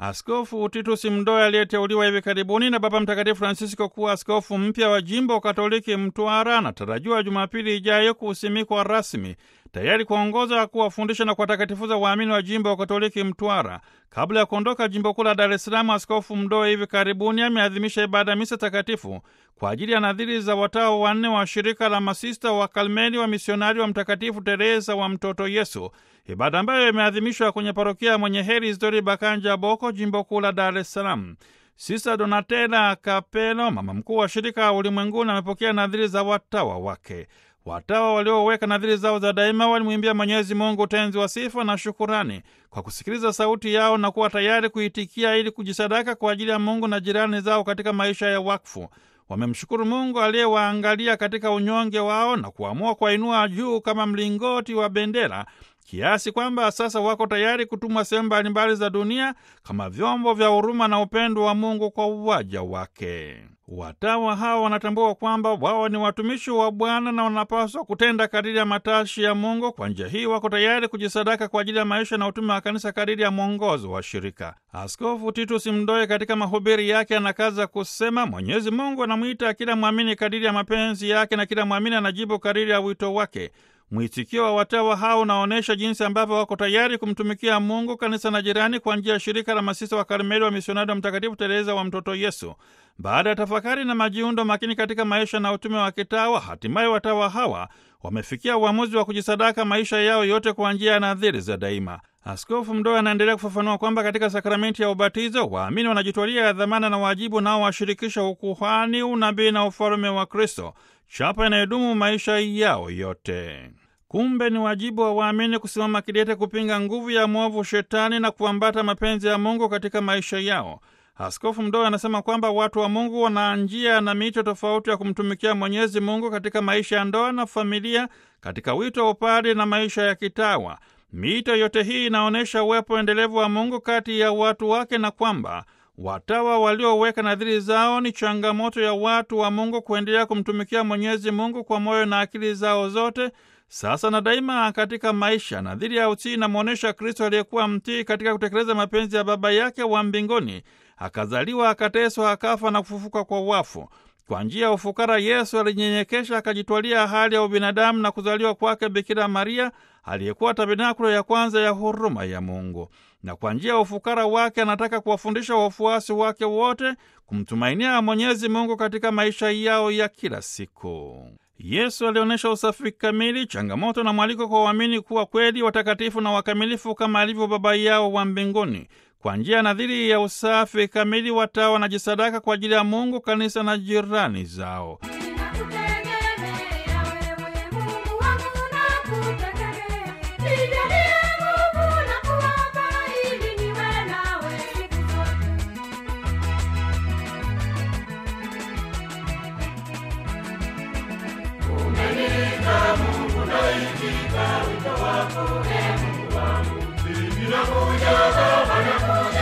Askofu Titus Mdoe aliyeteuliwa hivi karibuni na Baba Mtakatifu Francisco kuwa askofu mpya wa jimbo Katoliki Mtwara anatarajiwa Jumapili ijayo kusimikwa rasmi tayari kuongoza, kuwafundisha na kuwatakatifuza waamini wa jimbo wa Katoliki Mtwara. Kabla ya kuondoka jimbo kuu la Dar es Salaam, Askofu Mdoe hivi karibuni ameadhimisha ibada ya misa takatifu kwa ajili ya nadhiri za watawa wanne wa shirika la masista wa Karmeli wa misionari wa Mtakatifu Teresa wa Mtoto Yesu, ibada ambayo imeadhimishwa kwenye parokia ya Mwenye Heri Isidori Bakanja Boko, jimbo kuu la Dar es Salaam. Sista Donatella Kapelo, mama mkuu wa shirika ulimwenguni, amepokea nadhiri za watawa wake. Watawa walioweka nadhiri zao za daima walimwimbia Mwenyezi Mungu utenzi wa sifa na shukurani kwa kusikiliza sauti yao na kuwa tayari kuitikia ili kujisadaka kwa ajili ya Mungu na jirani zao katika maisha ya wakfu. Wamemshukuru Mungu aliyewaangalia katika unyonge wao na kuamua kuwainua juu kama mlingoti wa bendera kiasi kwamba sasa wako tayari kutumwa sehemu mbalimbali za dunia kama vyombo vya huruma na upendo wa Mungu kwa waja wake. Watawa hawa wanatambua kwamba wao ni watumishi wa Bwana na wanapaswa kutenda kadiri ya matashi ya Mungu. Kwa njia hii wako tayari kujisadaka kwa ajili ya maisha na utume wa kanisa kadiri ya mwongozo wa shirika. Askofu Titus Mdoe katika mahubiri yake anakaza kusema, Mwenyezi Mungu anamwita kila mwamini kadiri ya mapenzi yake na kila mwamini anajibu kadiri ya wito wake. Mwitikio wa watawa hao unaonyesha jinsi ambavyo wako tayari kumtumikia Mungu, kanisa na jirani kwa njia ya shirika la masista wa Karmeli wa misionari wa Mtakatifu Teresa wa Mtoto Yesu. Baada ya tafakari na majiundo makini katika maisha na utume wa kitawa, hatimaye watawa hawa wamefikia uamuzi wa kujisadaka maisha yao yote kwa njia ya nadhiri za daima. Askofu Mdoe anaendelea kufafanua kwamba katika sakramenti ya ubatizo waamini wanajitwalia dhamana na wajibu nao washirikisha ukuhani, unabii na ufalume wa Kristo, chapa inayodumu maisha yao yote. Kumbe ni wajibu wa waamini kusimama kidete kupinga nguvu ya mwovu Shetani na kuambata mapenzi ya Mungu katika maisha yao. Askofu Mdoe anasema kwamba watu wa Mungu wana njia na mito tofauti ya kumtumikia Mwenyezi Mungu katika maisha ya ndoa na familia, katika wito wa upadi na maisha ya kitawa. Mito yote hii inaonyesha uwepo endelevu wa Mungu kati ya watu wake na kwamba watawa walioweka nadhiri zao ni changamoto ya watu wa Mungu kuendelea kumtumikia Mwenyezi Mungu kwa moyo na akili zao zote sasa na daima katika maisha. Nadhiri ya utii inamwonyesha Kristo aliyekuwa mtii katika kutekeleza mapenzi ya Baba yake wa mbinguni, akazaliwa, akateswa, akafa na kufufuka kwa wafu. Kwa njia ya ufukara Yesu alinyenyekesha, akajitwalia hali ya ubinadamu na kuzaliwa kwake Bikira Maria aliyekuwa tabernakulo ya kwanza ya huruma ya Mungu. Na kwa njia ya ufukara wake anataka kuwafundisha wafuasi wake wote kumtumainia Mwenyezi Mungu katika maisha yao ya kila siku. Yesu alionyesha usafi kamili, changamoto na mwaliko kwa waamini kuwa kweli watakatifu na wakamilifu kama alivyo Baba yao wa mbinguni. Kwa njia ya nadhiri ya usafi kamili, watawa wanajisadaka kwa ajili ya Mungu, kanisa na jirani zao.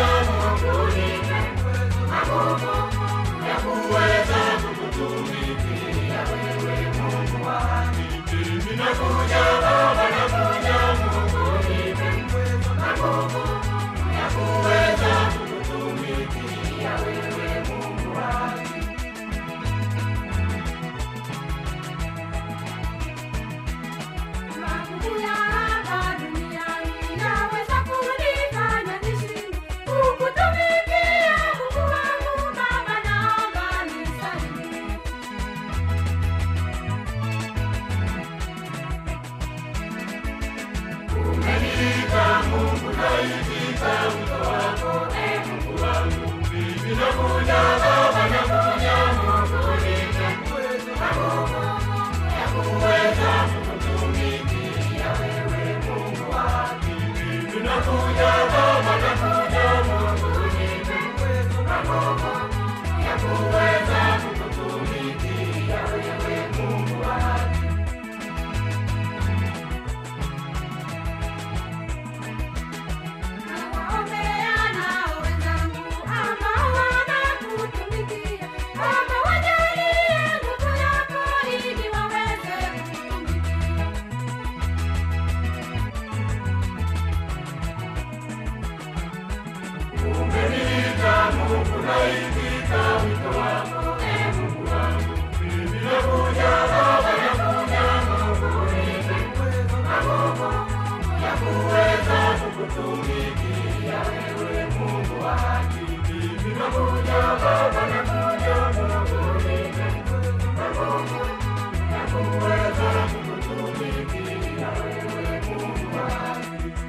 Nakuja, nakuja, Mungu, ya kuweza kukutumikia. tunaitika wito wako